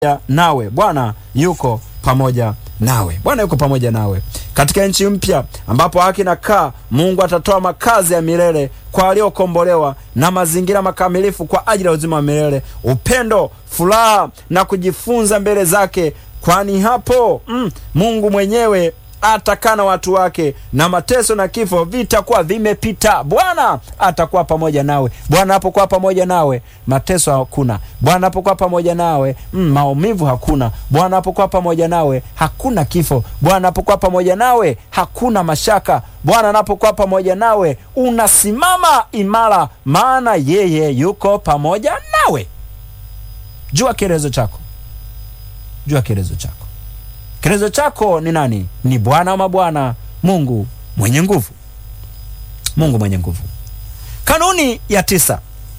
nawe. Bwana yuko pamoja nawe. Bwana yuko pamoja nawe katika nchi mpya ambapo haki na kaa. Mungu atatoa makazi ya milele kwa waliokombolewa na mazingira makamilifu kwa ajili ya uzima wa milele, upendo, furaha na kujifunza mbele zake, kwani hapo mm, Mungu mwenyewe atakaa na watu wake na mateso na kifo vitakuwa vimepita. Bwana atakuwa pamoja nawe. Bwana anapokuwa pamoja nawe, mateso hakuna. Bwana anapokuwa pamoja nawe, mm, maumivu hakuna. Bwana anapokuwa pamoja nawe, hakuna kifo. Bwana anapokuwa pamoja nawe, hakuna mashaka. Bwana anapokuwa pamoja nawe, unasimama imara, maana yeye yuko pamoja nawe. Jua kielezo chako, jua kielezo chako. Kielezo chako ni nani? Ni Bwana wa mabwana, Mungu mwenye nguvu, Mungu mwenye nguvu. Kanuni ya tisa,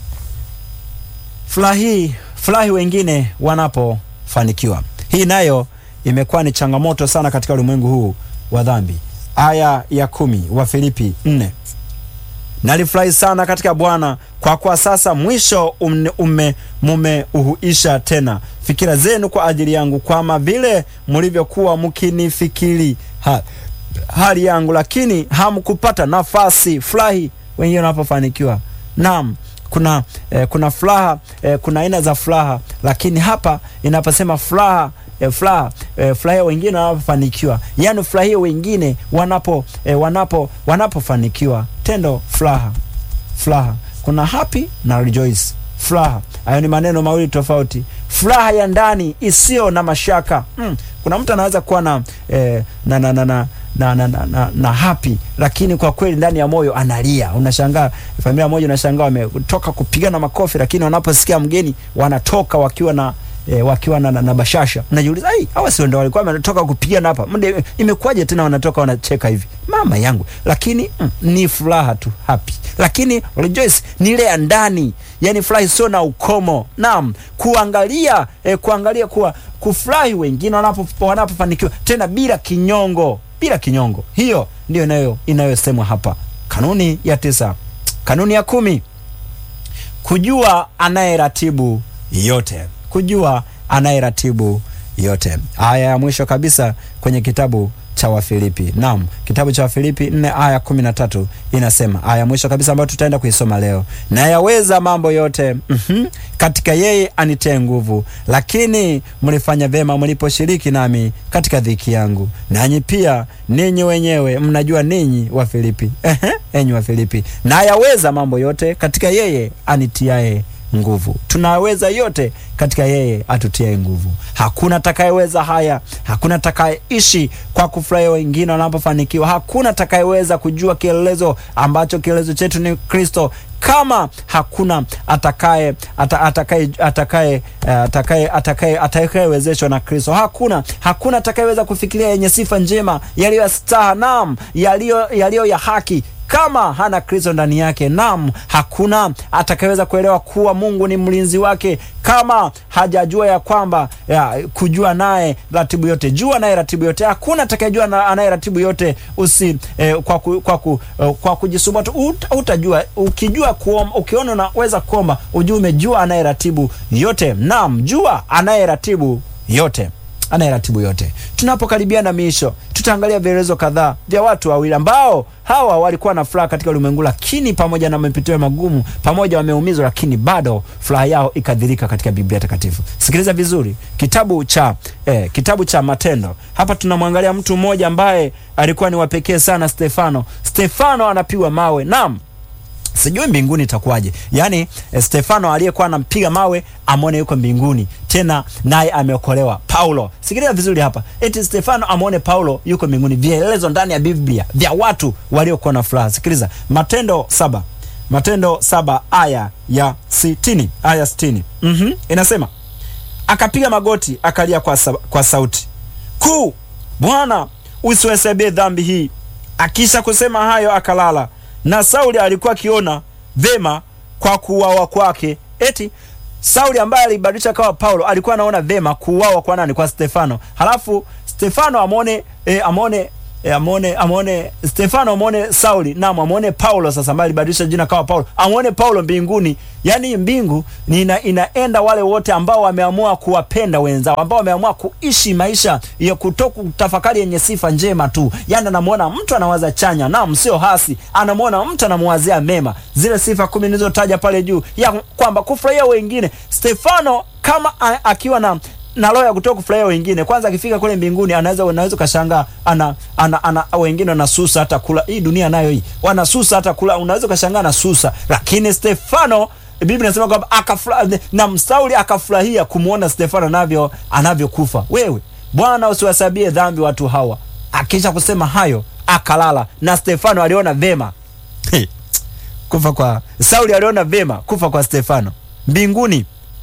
furahi furahi wengine wanapofanikiwa. Hii nayo imekuwa ni changamoto sana katika ulimwengu huu wa dhambi. Aya ya kumi wa Filipi nne nalifurahi sana katika Bwana kwa kuwa sasa mwisho ume mumeuhuisha tena fikira zenu kwa ajili yangu, kama vile mlivyokuwa mkinifikiri ha, hali yangu, lakini hamkupata nafasi. Furahi wengine wanapofanikiwa. Naam, kuna eh, kuna furaha eh, kuna aina za furaha, lakini hapa inaposema furaha E, furaha e, furahia wengine wanapofanikiwa, yaani furahia wengine wanapo e, wanapo wanapofanikiwa. Tendo furaha, furaha kuna happy na rejoice. Furaha hayo ni maneno mawili tofauti. Furaha ya ndani isiyo na mashaka. Mm, kuna mtu anaweza kuwa na, e, na, na, na, na na, na, na, na, na happy lakini kwa kweli ndani ya moyo analia. Unashangaa familia moja, unashangaa wametoka kupigana makofi, lakini wanaposikia mgeni wanatoka wakiwa na E, wakiwa na, na, na bashasha. Unajiuliza, ai hawa sio ndio walikuwa wanatoka kupigana hapa, mde imekuwaje tena wanatoka wanacheka hivi? Mama yangu, lakini mm, ni furaha tu happy, lakini rejoice ni ile ya ndani, yani furahi sio na ukomo. Naam, kuangalia e, kuangalia kuwa kufurahi wengine wanapo wanapofanikiwa tena bila kinyongo, bila kinyongo. Hiyo ndio inayo inayosemwa hapa. Kanuni ya tisa. Kanuni ya kumi, kujua anayeratibu yote kujua anayeratibu yote. Aya ya mwisho kabisa kwenye kitabu cha Wafilipi. Naam, kitabu cha Wafilipi nne aya kumi na tatu inasema, aya ya mwisho kabisa ambayo tutaenda kuisoma leo, na yaweza mambo yote mm -hmm, katika yeye anitie nguvu. Lakini mlifanya vyema mliposhiriki nami katika dhiki yangu, nanyi pia ninyi wenyewe mnajua ninyi Wafilipi, ehe, enyi Wafilipi, na yaweza mambo yote katika yeye anitiaye nguvu. Tunaweza yote katika yeye atutiaye nguvu. Hakuna atakayeweza haya, hakuna atakayeishi kwa kufurahia wengine wanapofanikiwa, hakuna atakayeweza kujua kielelezo ambacho kielelezo chetu ni Kristo kama hakuna atakaye atakaye atakaye atakaye atakaye atakayewezeshwa na Kristo. Hakuna hakuna atakayeweza kufikiria yenye sifa njema, yaliyo ya staha, naam, yaliyo yaliyo ya haki kama hana Kristo ndani yake. Nam, hakuna atakayeweza kuelewa kuwa Mungu ni mlinzi wake kama hajajua ya kwamba ya, kujua naye ratibu yote, jua naye ratibu yote. Hakuna atakayejua na anaye ratibu yote usi eh, kwa, ku, kwa, ku, eh, kwa kujisumbua tu ut, utajua. Ukijua kuomba, ukiona unaweza kuomba, ujue umejua anaye ratibu yote. Nam, jua anaye ratibu yote anayeratibu yote. Tunapokaribia na miisho, tutaangalia vielelezo kadhaa vya watu wawili ambao hawa walikuwa na furaha katika ulimwengu, lakini pamoja na mapitio magumu, pamoja wameumizwa, lakini bado furaha yao ikadhirika katika Biblia Takatifu. Sikiliza vizuri, kitabu cha eh, kitabu cha Matendo. Hapa tunamwangalia mtu mmoja ambaye alikuwa ni wapekee sana, Stefano. Stefano anapigwa mawe, naam Sijui mbinguni itakuwaje. Yaani Stefano aliyekuwa anampiga mawe amwone yuko mbinguni tena naye ameokolewa. Paulo, sikiliza vizuri hapa, eti Stefano amwone Paulo yuko mbinguni. Vielelezo ndani ya Biblia vya watu waliokuwa na furaha. Sikiliza Matendo saba, Matendo saba aya ya sitini, aya sitini. mm -hmm. Inasema akapiga magoti akalia kwa, sa kwa sauti kuu, Bwana usiwahesabie dhambi hii. Akisha kusema hayo akalala na Sauli alikuwa akiona vema kwa kuuawa kwake. Eti Sauli ambaye alibadilisha kawa Paulo alikuwa anaona vema kuuawa kwa nani? Kwa Stefano. Halafu Stefano amone, e, amone E, amwone amwone Stefano, amwone Sauli, naam, amwone Paulo sasa, ambaye alibadilisha jina kawa Paulo, amwone Paulo mbinguni. Yani mbingu ni ina, inaenda wale wote ambao wameamua kuwapenda wenzao, ambao wameamua kuishi maisha ya kutoku tafakari yenye sifa njema tu. Yani anamwona mtu anawaza chanya, naam, sio hasi, anamwona mtu anamwazia mema, zile sifa kumi nilizotaja pale juu, ya kwamba kufurahia wengine. Stefano kama a, akiwa na na roho ya kutoka kufurahia wengine. Kwanza akifika kule mbinguni, anaweza unaweza ukashangaa ana, ana, ana wengine wanasusa hata kula. Hii dunia nayo hii wanasusa hata kula, unaweza ukashangaa na susa, lakini Stefano Biblia inasema kwamba akafurahi na Sauli akafurahia kumwona Stefano anavyo anavyokufa. Wewe Bwana, usiwasabie dhambi watu hawa. Akisha kusema hayo akalala, na Stefano aliona vema kufa kwa Sauli, aliona vema kufa kwa Stefano. Mbinguni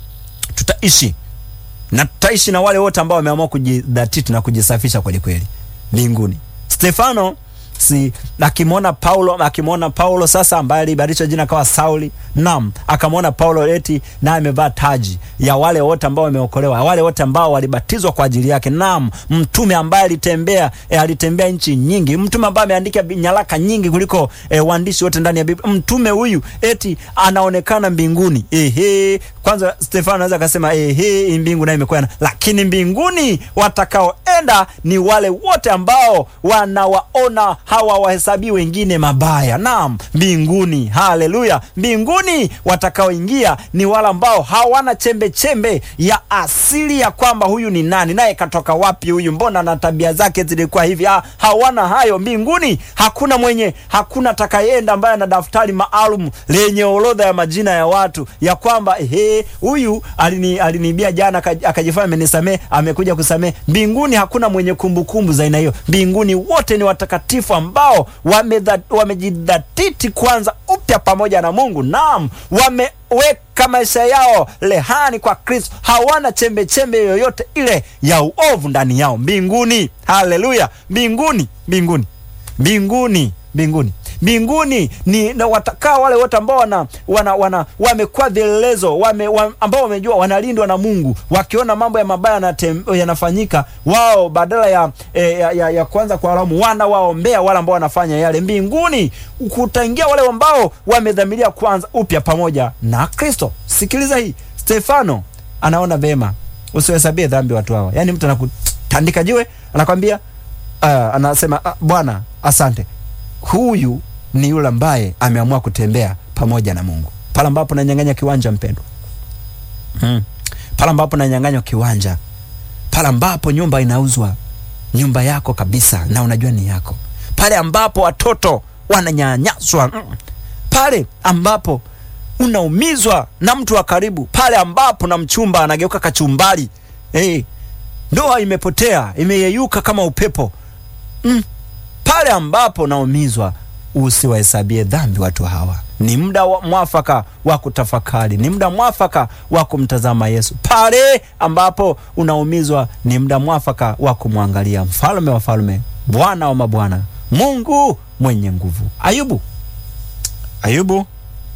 tutaishi na tutaishi na wale wote ambao wameamua kujidhatiti na kujisafisha kweli kweli mbinguni. Stefano si akimwona Paulo, akimwona Paulo sasa ambaye alibadilisha jina kawa Sauli, naam, akamwona Paulo eti naye amevaa taji ya wale wote ambao wameokolewa, wale wote ambao walibatizwa kwa ajili yake. Naam, mtume ambaye alitembea e, alitembea nchi nyingi, mtume ambaye ameandika nyaraka nyingi kuliko e, waandishi wote ndani ya Biblia. Mtume huyu eti anaonekana mbinguni. Ehe, kwanza Stefano anaweza akasema ehe, mbingu nayo imekuwa, lakini mbinguni watakaoenda ni wale wote ambao wanawaona hawa wahesabii wengine mabaya. Naam, mbinguni, haleluya! Mbinguni watakaoingia ni wale ambao hawana chembe chembe ya asili ya kwamba huyu ni nani, naye katoka wapi huyu, mbona na tabia zake zilikuwa hivi. Ha, hawana hayo mbinguni. Hakuna mwenye, hakuna atakayeenda ambaye ana daftari maalum lenye orodha ya majina ya watu ya kwamba ehe, huyu alini aliniibia jana akajifanya amenisamee, amekuja kusamee. Mbinguni hakuna mwenye kumbukumbu za aina hiyo. Mbinguni wote ni watakatifu ambao wamejidhatiti wame kwanza upya pamoja na Mungu. Naam, wameweka maisha yao rehani kwa Kristo, hawana chembe chembe yoyote ile ya uovu ndani yao. Mbinguni, haleluya! Mbinguni, mbinguni, mbinguni, mbinguni mbinguni ni na watakaa wale wote ambao wana, wana, wana wamekuwa vielelezo wame, wa, ambao wamejua wanalindwa na Mungu, wakiona mambo ya mabaya yanafanyika, wao badala ya, ya, ya, ya kuanza kuwalaumu wana waombea wale ambao wanafanya yale. Mbinguni kutaingia wale ambao wamedhamiria kwanza upya pamoja na Kristo. Sikiliza hii, Stefano anaona vema, usiwahesabie dhambi watu hawa. Yani mtu anakutandika jiwe anakwambia, uh, anasema uh, Bwana asante huyu ni yule ambaye ameamua kutembea pamoja na Mungu. Pale ambapo nanyang'anya kiwanja mpendwa, hmm. Pale ambapo nanyang'anywa kiwanja, pale ambapo nyumba inauzwa, nyumba yako kabisa na unajua ni yako, pale ambapo watoto wananyanyaswa, pale ambapo unaumizwa na mtu wa karibu, pale ambapo na mchumba anageuka kachumbari, hey, ndoa imepotea imeyeyuka kama upepo mm. Pale ambapo naumizwa, usiwahesabie dhambi watu hawa. Ni muda wa mwafaka wa kutafakari, ni muda mwafaka wa kumtazama Yesu. Pale ambapo unaumizwa, ni muda mwafaka wa kumwangalia mfalme wa falme, Bwana wa mabwana, Mungu mwenye nguvu. Ayubu, Ayubu,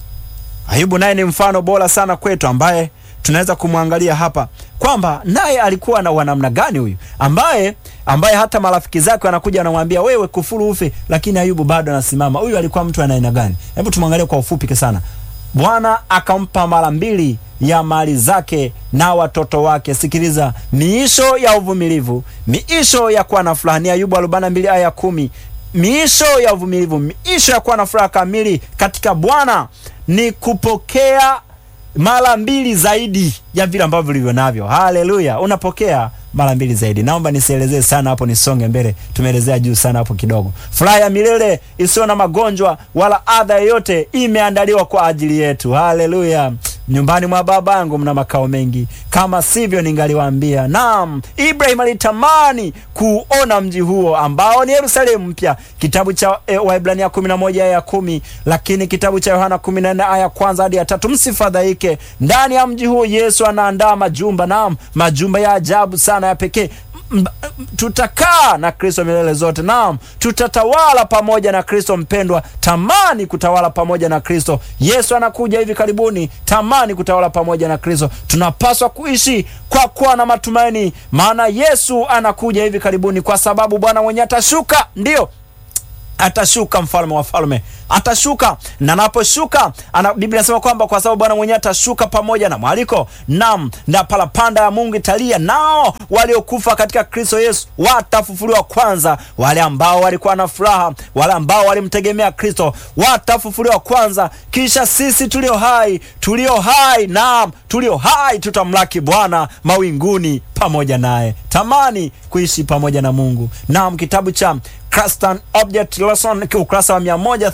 Ayubu naye ni mfano bora sana kwetu ambaye tunaweza kumwangalia hapa kwamba naye alikuwa na wanamna gani huyu ambaye ambaye hata marafiki zake wanakuja wanamwambia wewe kufuru ufe, lakini Ayubu bado anasimama. Huyu alikuwa mtu ana aina gani? Hebu tumwangalie kwa ufupi sana. Bwana akampa mara mbili ya mali zake na watoto wake. Sikiliza, miisho ya uvumilivu, miisho ya kuwa na furaha. Ni Ayubu 42 aya kumi. Miisho ya uvumilivu, miisho ya kuwa na furaha kamili katika Bwana ni kupokea mara mbili zaidi ya vile ambavyo vilivyo navyo. Haleluya, unapokea mara mbili zaidi. Naomba nisielezee sana hapo, nisonge mbele. Tumeelezea juu sana hapo kidogo. Furaha ya milele isiyo na magonjwa wala adha yoyote imeandaliwa kwa ajili yetu. Haleluya. Nyumbani mwa Baba yangu mna makao mengi, kama sivyo ningaliwaambia. Naam, Ibrahim alitamani kuona mji huo ambao ni Yerusalemu mpya. Kitabu cha e, Waebrania 11 aya ya kumi, lakini kitabu cha Yohana 14 aya kwanza hadi ya tatu, msifadhaike. Ndani ya mji huo Yesu anaandaa majumba, naam, majumba ya ajabu sana ya pekee tutakaa na Kristo milele zote. Naam, tutatawala pamoja na Kristo. Mpendwa, tamani kutawala pamoja na Kristo. Yesu anakuja hivi karibuni, tamani kutawala pamoja na Kristo. Tunapaswa kuishi kwa kuwa na matumaini, maana Yesu anakuja hivi karibuni, kwa sababu Bwana mwenye atashuka, ndiyo atashuka mfalme wa falme atashuka, na anaposhuka ana, Biblia inasema kwamba kwa sababu Bwana mwenyewe atashuka pamoja na mwaliko, nam na parapanda ya Mungu italia, nao waliokufa katika Kristo Yesu watafufuliwa kwanza. Wale ambao walikuwa na furaha, wale ambao walimtegemea Kristo watafufuliwa kwanza, kisha sisi tulio hai, tulio hai, naam, tulio hai tutamlaki Bwana mawinguni pamoja naye. Tamani kuishi pamoja na Mungu. Naam, kitabu cha Christian Object Lesson ukurasa wa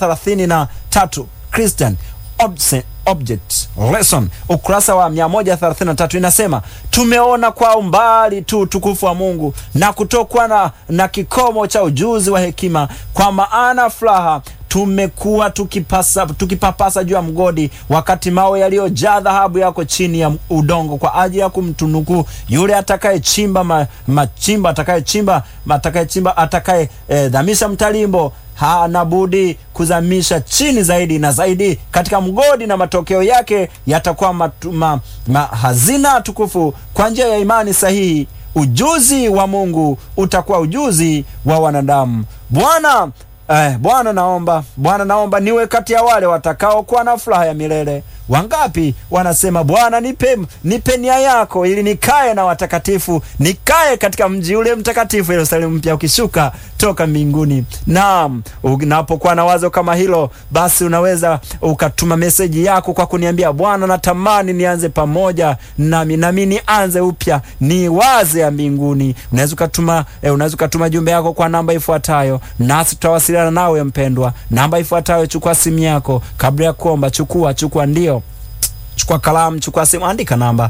133 Christian Object Lesson ukurasa wa 133 inasema, tumeona kwa umbali tu utukufu wa Mungu na kutokwa na, na kikomo cha ujuzi wa hekima, kwa maana furaha tumekuwa tukipasa, tukipapasa juu ya mgodi, wakati mawe yaliyojaa dhahabu yako chini ya udongo, kwa ajili ya kumtunuku yule atakayechimba ma, machimba atakayechimba atakayechimba atakaye eh, dhamisha mtalimbo hana budi kuzamisha chini zaidi na zaidi katika mgodi, na matokeo yake yatakuwa ma, ma, hazina tukufu kwa njia ya imani sahihi. Ujuzi wa Mungu utakuwa ujuzi wa wanadamu. Bwana Eh, Bwana naomba, Bwana naomba niwe kati ya wale watakaokuwa na furaha ya milele. Wangapi wanasema Bwana, nipe nipe nia yako ili nikae na watakatifu, nikae katika mji ule mtakatifu Yerusalemu mpya ukishuka toka mbinguni. Naam, unapokuwa na wazo kama hilo, basi unaweza ukatuma meseji yako kwa kuniambia, Bwana, natamani nianze pamoja nami, nami nianze upya, ni waze ya mbinguni. Unaweza ukatuma eh, unaweza ukatuma jumbe yako kwa namba ifuatayo, nasi tutawasiliana nawe mpendwa. Namba ifuatayo, chukua simu yako kabla ya kuomba, chukua chukua, ndio chukua kalamu, chukua simu, andika namba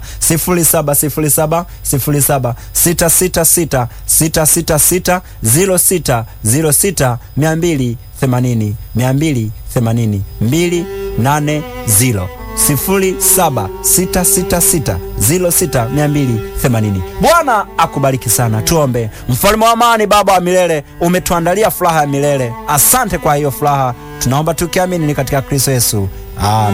0707 07 666 666 06 06 280 280 280 0766606280. Bwana akubariki sana. Tuombe. Mfalme wa amani, Baba wa milele, umetuandalia furaha ya milele. Asante kwa hiyo furaha, tunaomba tukiamini ni katika Kristo Yesu, amen.